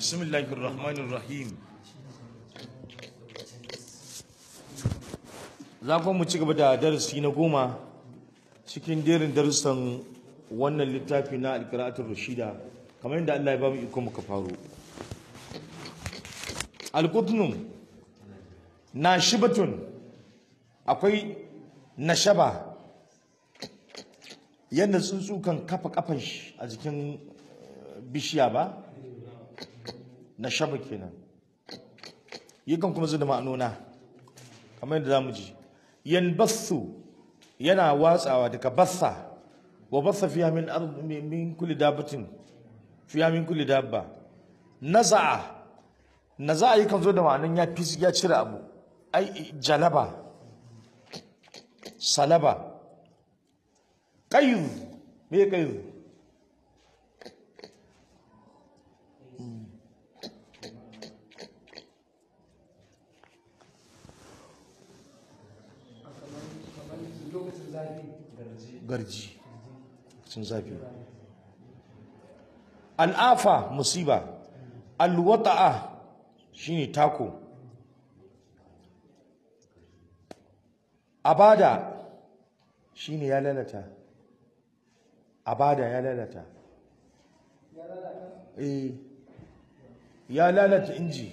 bismillahir rahmanir rahim za ku mu ci gaba da darasi na goma cikin jerin darussan wannan littafi na alkira'atul rashida kamar yadda Allah ya ba mu iko muka faro alqutnum nashibatun akwai nashaba yadda tsuntsu kan kafa kafan shi a jikin bishiya ba nashaba kenan yakan kuma zuwa ma'anona kamar yadda zamu ji yanbathu yana watsawa daga bassa wa bassa fiha min ard min kulli dabbatin fiha min kulli dabba naza'a naza'a yakan zo da ma'anan ya fi ya cire abu ai jalaba salaba qayyid me qayyid garji sun zafi al'afa musiba alwata'a shine tako abada shine ya lalata abada ya lalata eh ya lalata inji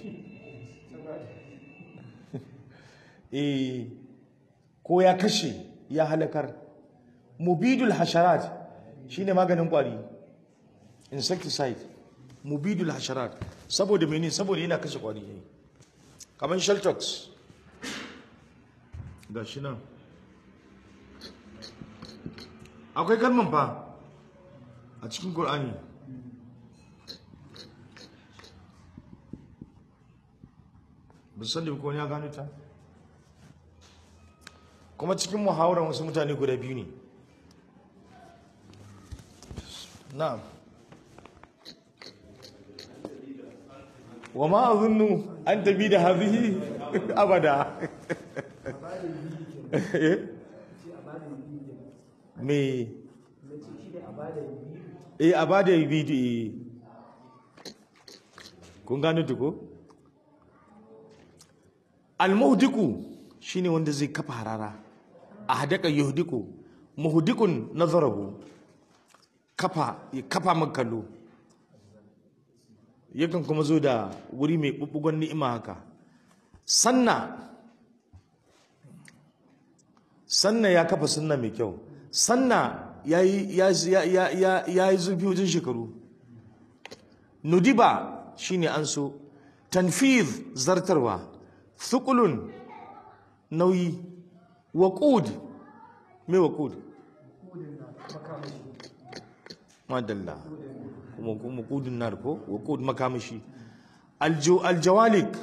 eh ko ya kashe ya halakar mubidul hasharat shine maganin kwari insecticide mubidul hasharat saboda mene saboda yana kashe kwari ne kamar sheltox ga shi nan akwai kalman fa a cikin Qur'ani ba san da ko ya gano ta kuma cikin muhawarar wasu mutane guda biyu ne na'am wa ma azunnu an tabi da hadhihi abada me eh abada biyu kun gano duko al-muhdiku shine wanda zai kafa harara a hadaka yuhdiku muhdikun nazarahu kafa ya kafa man kallo yakan kuma zo da wuri mai bubbugon ni'ima haka sanna sanna ya kafa sunna mai kyau sanna ya yi zurfi wajen shekaru nudiba shine an so tanfiz zartarwa thukulun nauyi waqud me waqud madalla kuma kuma kudin nar ko waqud makamashi aljo aljawalik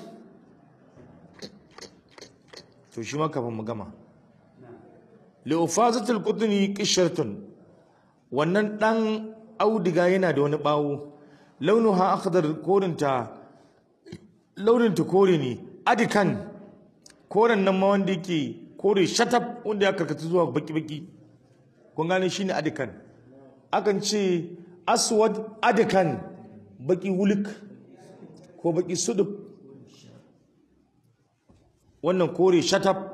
to shi ma kafin mu gama li ufazatul qutni qishatun wannan dan audiga yana da wani bawo launuha akhdar korinta launinta kore ne adikan koren nan ma wanda yake kore shatab wanda ya karkata zuwa baki-baki kun gane shine adikan akan ce aswad adikan baki wulik ko baki suduk wannan kore shatab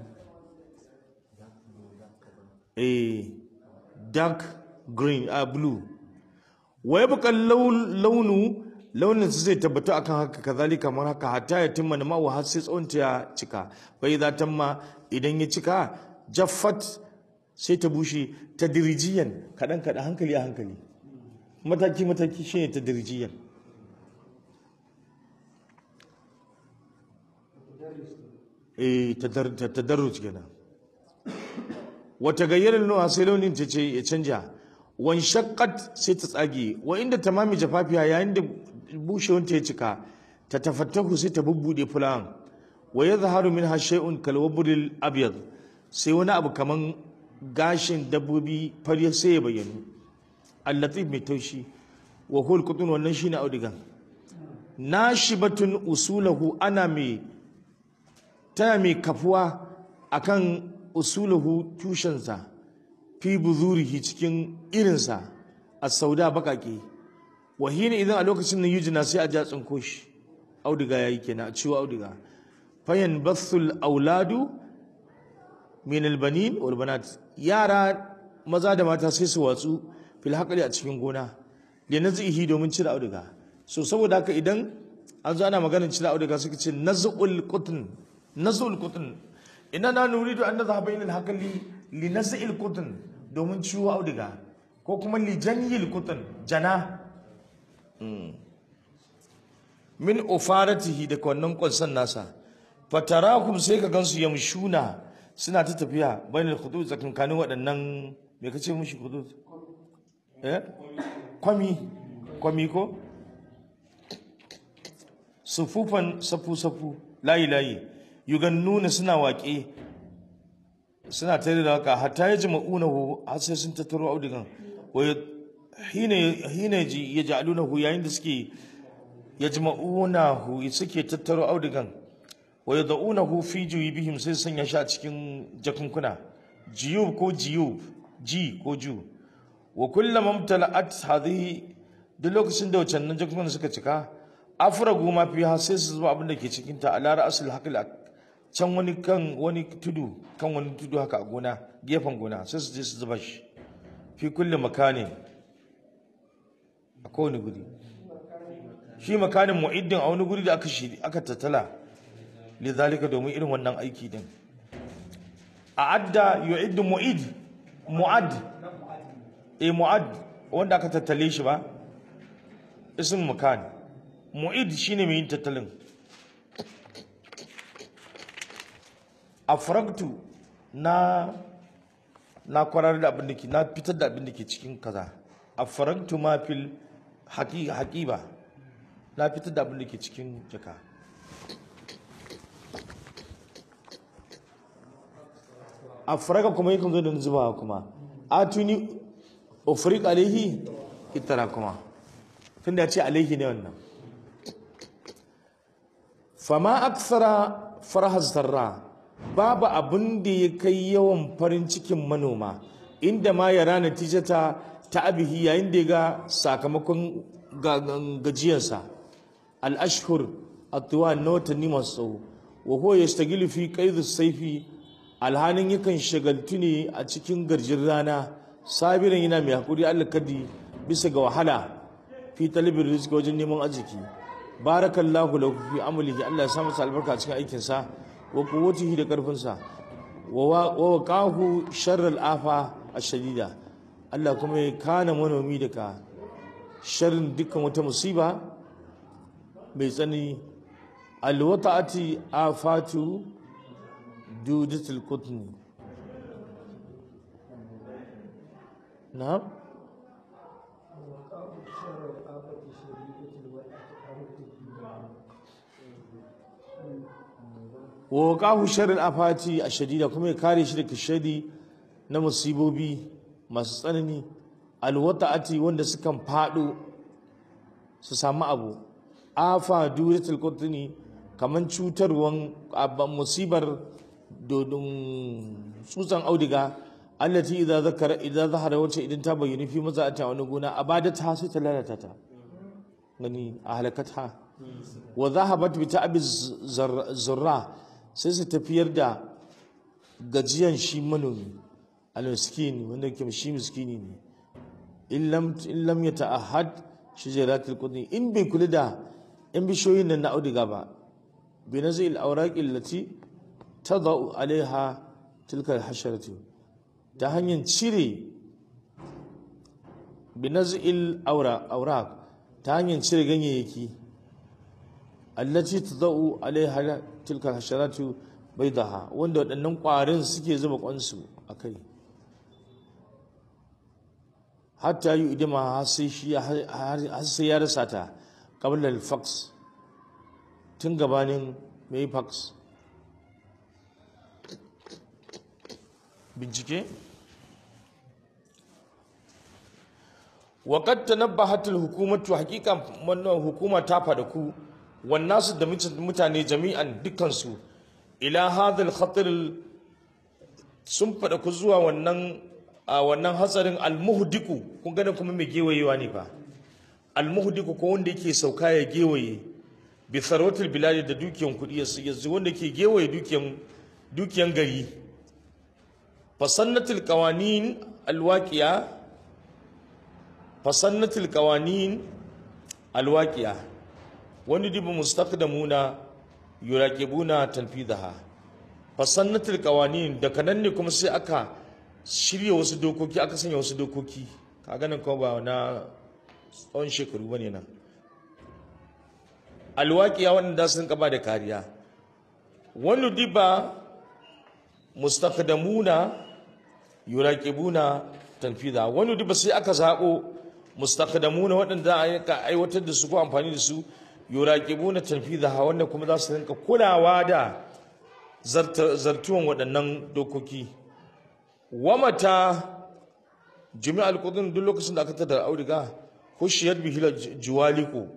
a dark green a blue wa yabqa launu launin su zai tabbata akan haka kazalika kamar haka hatta ya timma na ma'u har sai tsawon ta ya cika bai za ta ma idan ya cika jaffat sai ta bushe ta dirijiyan kaɗan kaɗan hankali a hankali mataki mataki shi ne ta dirijiyan eh ta darruci kenan wata gayyarar nuna sai launin ta ce ya canja wan shakkat sai ta tsage wa inda tamami jafafiya yayin da bushewanta ya cika ta tafattahu sai ta bubbude fulan wa yadhharu minha shay'un kal wabril abyad sai wani abu kaman gashin dabbobi fari sai ya bayyana allatif mai taushi wa hul qutun wannan shine audigan nashibatun usulahu ana mai tana mai kafuwa akan usulahu tushensa fi buzurihi cikin irinsa a sauda bakake wahina idan a lokacin nan yujina sai a ja tsinko shi auduga yayi kenan a ciwo auduga fayan bathul auladu min albanin wal banat yara maza da mata sai su watsu fil haqli a cikin gona li nazihi domin cire auduga so saboda haka idan an zo ana maganar cire auduga suka ce nazul qutn nazul qutn inna na nuridu an nadhhaba ila al-haqli li nazil qutn domin ciwo auduga ko kuma li janyil qutn jana min ufaratihi da wannan kwansan nasa fatarakum sai ka gansu yamshuna suna ta tafiya bayan khudud tsakankanin waɗannan me kace mushi khudud eh kwami kwami ko sufufan safu safu layi layi yugannuna suna waƙe suna tare da waka hatta ya jama'unahu har sai sun tattaro audigan wa hina hina yaj'alunahu yayin da suke yajma'unahu suke tattaro audigan wa yad'unahu fi juyubihim sai sanya shi a cikin jakunkuna jiyub ko jiyub ji ko ju wa kullama mtala'at hadhihi duk lokacin da wacannan jakunkunan suka cika afragu ma fiha sai su zuba abin da ke cikin ta ala ra'sul haql can wani kan wani tudu kan wani tudu haka a gona gefen gona sai su je su zuba shi fi kulli makanin a kowane guri shi makanin mu'iddin a wani guri da aka shiri aka tattala lidhalika domin irin wannan aiki din a adda yu'iddu mu'id mu'ad eh mu'ad wanda aka tattale shi ba ism makan mu'id shine mai yin tattalin afragtu na na kwarar da abin da ke na fitar da abin da ke cikin kaza afragtu ma fil haqiba na fitar da abin da ke cikin jaka afraga kuma yakan zo da zuba kuma atuni ufriq alaihi itara kuma tunda ya ce alaihi ne wannan fama aksara farha zarra babu abin da ya kai yawan farin cikin manoma inda ma ya rana tijata ta abihi yayin da ya ga sakamakon gajiyarsa al-ashhur atuwa na watanni masu tsawo wa huwa yastagilu fi qaid saifi alhanin yakan shagaltu ne a cikin garjin rana sabirin yana mai hakuri Allah kadi bisa ga wahala fi talibin rizki wajen neman arziki barakallahu lahu fi amalihi Allah ya sa masa albarka a cikin aikin sa wa quwwatihi da karfin sa wa waqahu sharral afa ashadida Allah kuma ya kana manomi daga sharrin dukkan wata musiba mai tsanani alwata'ati afatu dudatul qutni na'am wa waqahu sharral afati ashadida kuma ya kare shi daga shari na musibobi masu tsanani alwata'ati wanda sukan fado su samu abu afa duratul qutni kaman cutarwan musibar dodon tsutsan audiga allati idza zakara idza zahara wacce idan ta bayyana fi maza'ata wani gona abadata sai ta lalata ta gani a halakata wa zahabat bi ta'abi zurra sai su tafiyar da gajiyan shi manomi al-miskin wanda ke shi miskini ne in lam in lam yata'ahad shajaratul qudni in bai kula da in bishoyin nan na audiga ba bi nazil awraq allati tadau alaiha tilka al-hasharatu ta hanyar cire bi nazil awraq ta hanyar cire ganyayyaki allati tadau alaiha tilka al-hasharatu baidaha wanda waɗannan ƙwarin suke zuba kwansu akai hatta yi idima har sai ya rasa ta ƙabilar fax tun gabanin mai fax bincike waƙad ta nabba hatul hukumatu hakika wannan hukuma ta fada ku wannan su da mutane jami'an dukansu ila hadal khatir sun fada ku zuwa wannan a wannan hatsarin almuhdiku kun gane kuma mai gewayewa ne fa almuhdiku ko wanda yake sauka ya gewaye bi tharwatil biladi da dukiyan kudi yanzu wanda yake gewaye dukiyan dukiyan gari fasannatul qawanin alwaqiya fasannatul qawanin alwaqiya wani dibu mustaqdamuna yuraqibuna tanfidaha fasannatul qawanin da kanan ne kuma sai aka shirya wasu dokoki aka sanya wasu dokoki kaga nan kuma ba na tsawon shekaru bane nan alwaqiya wanda sun kaba da kariya wani diba mustaqdamuna yuraqibuna tanfida wani diba sai aka zabo mustaqdamuna waɗanda aka aiwatar da su ko amfani da su yuraqibuna tanfida wanda kuma za su rinka kulawa da zartuwan waɗannan dokoki wamata jami'al qudun duk lokacin da aka tada auduga hushiyar bihila juwaliko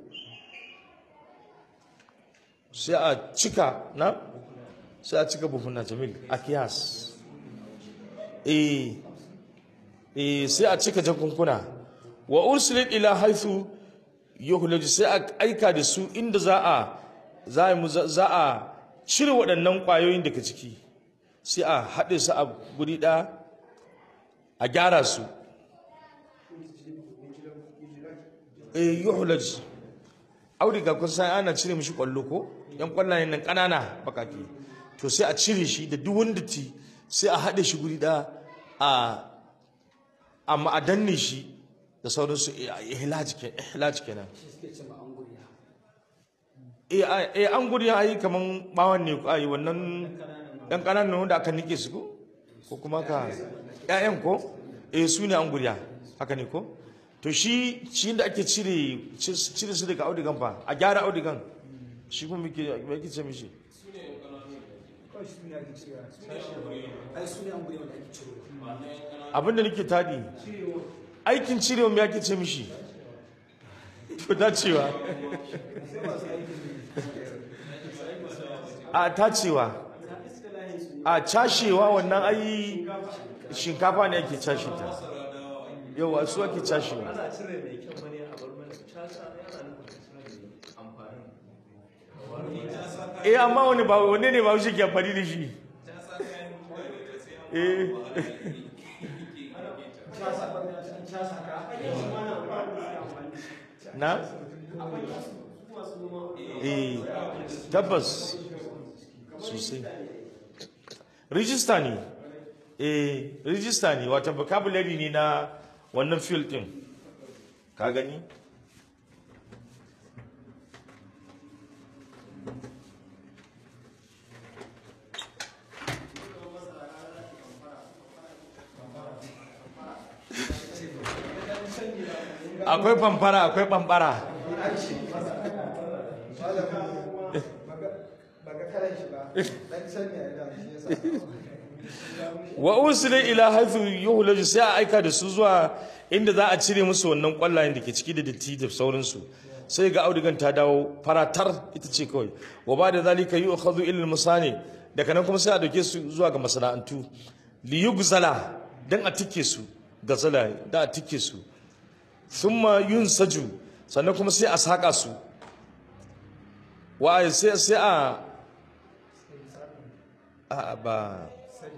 sai a cika na sai a cika buhuna jamil a kiyas eh eh sai a cika jakunkuna wa ursilat ila haythu yuhlaj sai a aika da su inda za a za a za a cire waɗannan ƙwayoyin daga ciki sai a haɗe su a guri ɗaya a gyara su eh yuhlaj auduga kun san ana cire mishi kwallo ko yan kwallayen nan ƙanana bakake to sai a cire shi da duk wanda ti sai a haɗe shi guri ɗaya a amma a danne shi da sauransu ihlaj kenan eh an guri ya yi kaman bawan ne ai wannan ɗan ƙananan wanda aka nike su ko ko kuma ka ƴaƴan ko eh su ne an guriya haka ne ko to shi shi da ake cire cire su daga audigan fa a gyara audigan shi kuma muke muke ce mishi abinda nake tadi aikin cirewa me ake ce mishi to dacewa a tacewa a cashewa wannan ai shinkafa ne ake cashe ta yau su ake cashewa eh amma wani ba wanne ne ba shi ke amfani da shi eh na eh tabbas sosai rijista ne eh rijista ne wata vocabulary ne na wannan field din ka gani akwai famfara akwai bambara wa usila ila haythu yuhlaju sai a aika da su zuwa inda za a cire musu wannan kwallayen da ke ciki da datti da sauransu sai ga audigan ta dawo faratar ita ce kawai wa ba da zalika yu'khadhu ila al-musani daga nan kuma sai a dauke su zuwa ga masana'antu li yugzala dan a tike su gazala da a tike su thumma yunsaju sannan kuma sai a saka su wa sai sai a a ba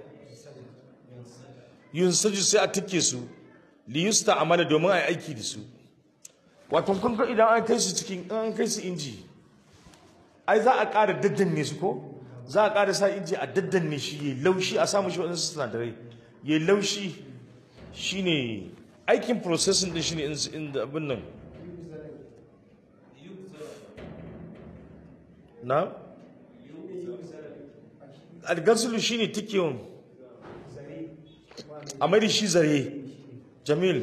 yunsaju sai a tike su li yusta amala domin a yi aiki da su wato kun ga idan an kai su cikin an kai su inji ai za a ƙara daddanne su ko za a ƙara sa inji a daddanne shi yayi laushi a samu shi wadansu sinadarai yayi laushi shine aikin processing din shine in da abin nan na algasulu shine tikiyon a mai da shi zare jamil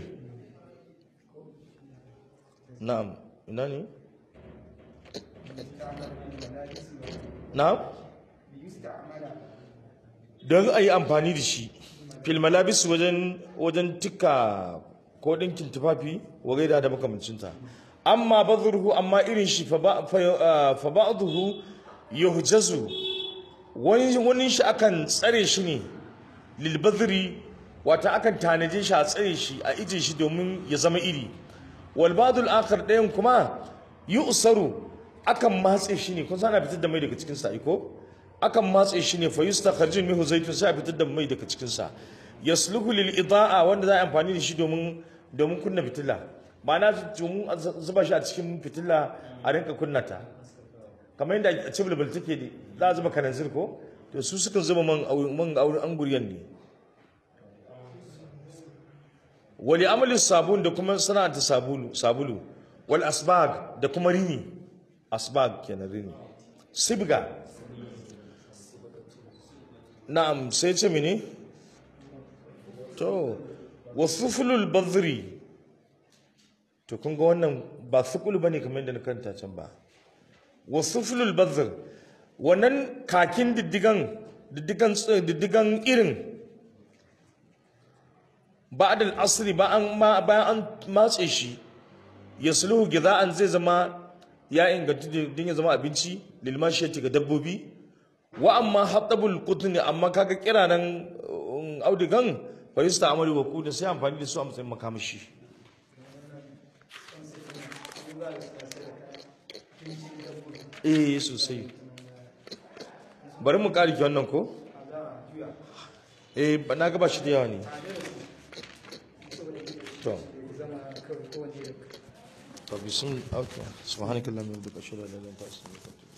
na'am ina ne na'am don a yi amfani da shi filmalabis wajen wajen tika ko ɗinkin tufafi wa gaida da makamancinta amma bazurhu amma irin shi fa ba'dhu yuhjazu wani wani shi akan tsare shi ne lil wata akan tanaje shi a tsare shi a ije shi domin ya zama iri wal ba'dul akhar ɗayan kuma yu'saru akan matse shi ne kun sana fitar da mai daga cikin sa iko akan matse shi ne fa yustakhrajun minhu zaytun sai a fitar da mai daga cikin sa yasluhu lil ida'a wanda za a yi amfani da shi domin domin kunna fitila ma'ana domin a zuba shi a cikin fitila a rinka kunna ta kamar yadda a cibulbul take ne za a zuba kananzir ko to su sukan zuba man man auren anguriyan ne wali amalin sabun da kuma sana'anta sabulu sabulu wal asbag da kuma rini asbag kenan rini sibga na'am sai ce mene to wasufulul badri to kun ga wannan ba sukul bane kamar yadda na karanta can ba wasufulul badr wannan kakin diddigan diddigan diddigan irin ba'da al-asri ba an ma bayan an matse shi yasluhu gida'an zai zama ya inganta din ya zama abinci lil mashiyati ga dabbobi wa amma hatabul qutni amma kaga kiranan audigan fa yusta'malu wa kudin sai amfani da su a matsayin makamashi eh sosai bari mu ƙari wannan ko eh ba na gaba shi da yawa ne to to bisun okay subhanakallahumma wa bihamdika ashhadu an la ilaha illa anta astaghfiruka wa atubu